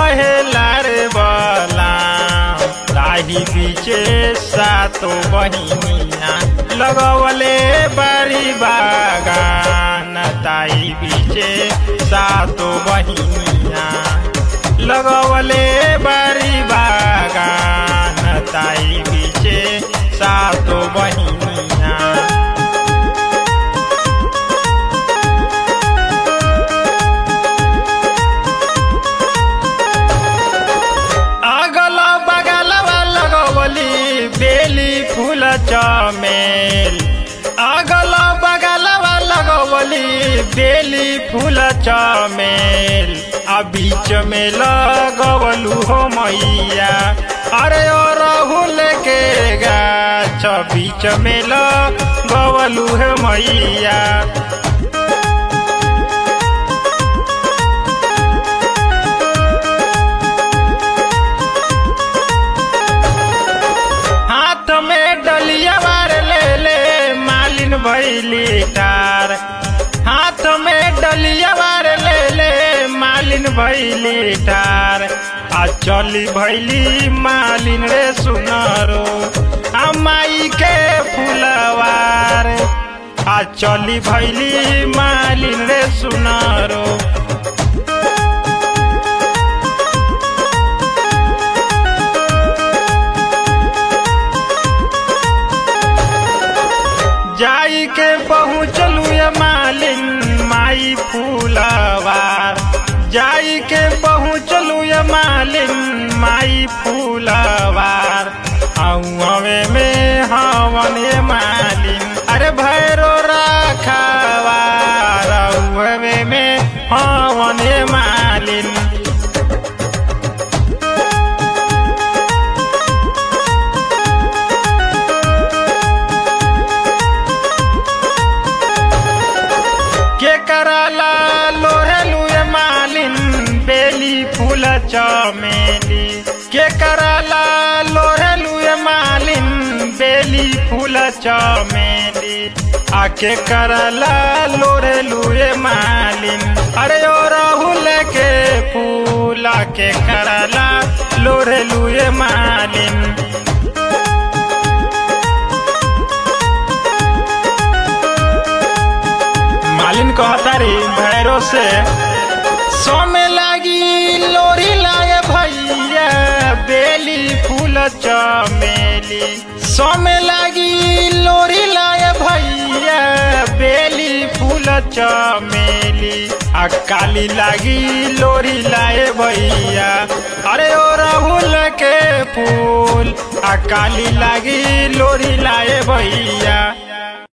कहेला रे बला ताही बीचे सातो बहिनिया लगवले बारी बागान ताई बीचे सातो बहिनिया लगवले बारी बागान ताई बीचे सातो बहिनिया अगल बगलवा लगवली बेली फूल चमेल अगल बगलवा लगवली बेली फूल चमेल आ बीच में लगवलू हो मैया अरे ओ राहुल के गाछ बीच में लगवलू हो मैया हाथ में डलिया बार ले ले मालिन भैली टार हाथ में डलिया बार ले ले मालिन भैली टार आ चली भैली मालिन रे सुनरो आ माई के फुलवार आ चली भैली मालिन रे सुनरो जाई के पहुँचलू ये मालिन माई फूलवार जाई के पहुँचलू ये मालिन माई फूलवार हवे में हवन ये मालिन अरे भैरो रखवार हवे में हवन ये मालिन के कराला लोहेलू ये मालिन बेली फूल चमेली के कराला लोहेलू ये मालिन बेली फूल चमेली आके कराला लोरेलू ये मालिन अरे ओ राहुल के फूल आके कराला लोरेलू ये मालिन मालिन कहता रे भैरो से सोमे लागी लोरी लाए भैया बेली फूल चमेली सोमे लागी लोरी लाए भैया बेली फूल चमेली आ काली लागी लोरी लाए भैया अरे ओ राहुल के फूल आ काली लागी लोरी लाए भैया